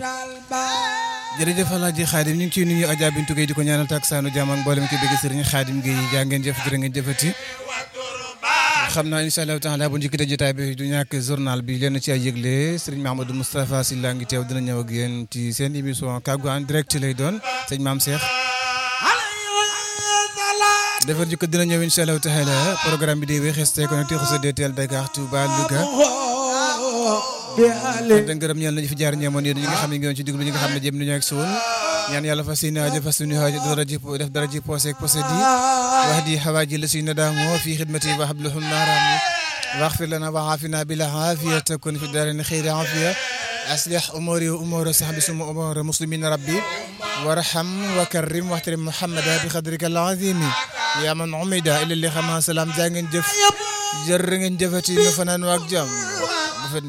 jërëjëf Alaaji Xaadim ñu ngi ciy nuyu Adja Bintu Gueye di ko ñaanal tak saanu jàmm ak mboolem ki bëgg sëriñ Xaadim Gueye jaa ngeen jëf jërë ngeen jëfati xam naa incha allahu taala bu njëkkite jotaay bi du ñàkk journal bi leen ci ay yëgle sëriñ Mahamadou Moustapha Sylla ngi teew dina ñëw ak yéen ci seen émission kàggu en direct lay doon sëñ Maam Cheikh defar jikko dina ñëw incha allahu taala programme bi di wéy xeste connecté xusa DTL Dakar Touba Louga da ngërëm ñeel nañu fi jaar ñeemoon yéen ñi nga xam ne ngi ci diglu ñi nga xam ne jëm nañu ak suul ñaan yàlla fas yéene aajo fas suñu aajo dara ji def dara ji posé ak posé di wax di xawaaji la suy nadaamoo fi xidmati wa habluhum naaraam واغفر لنا وعافنا بالعافية تكون في الدارين خير عافية أصلح أموري وأمور صحبي ثم أمور مسلمين ربي وارحم وكرم واحترم محمد بقدرك العظيم يا من عمد إلى اللي خما سلام جانген جف جرنgen jëfati nu fanaan waak jàmm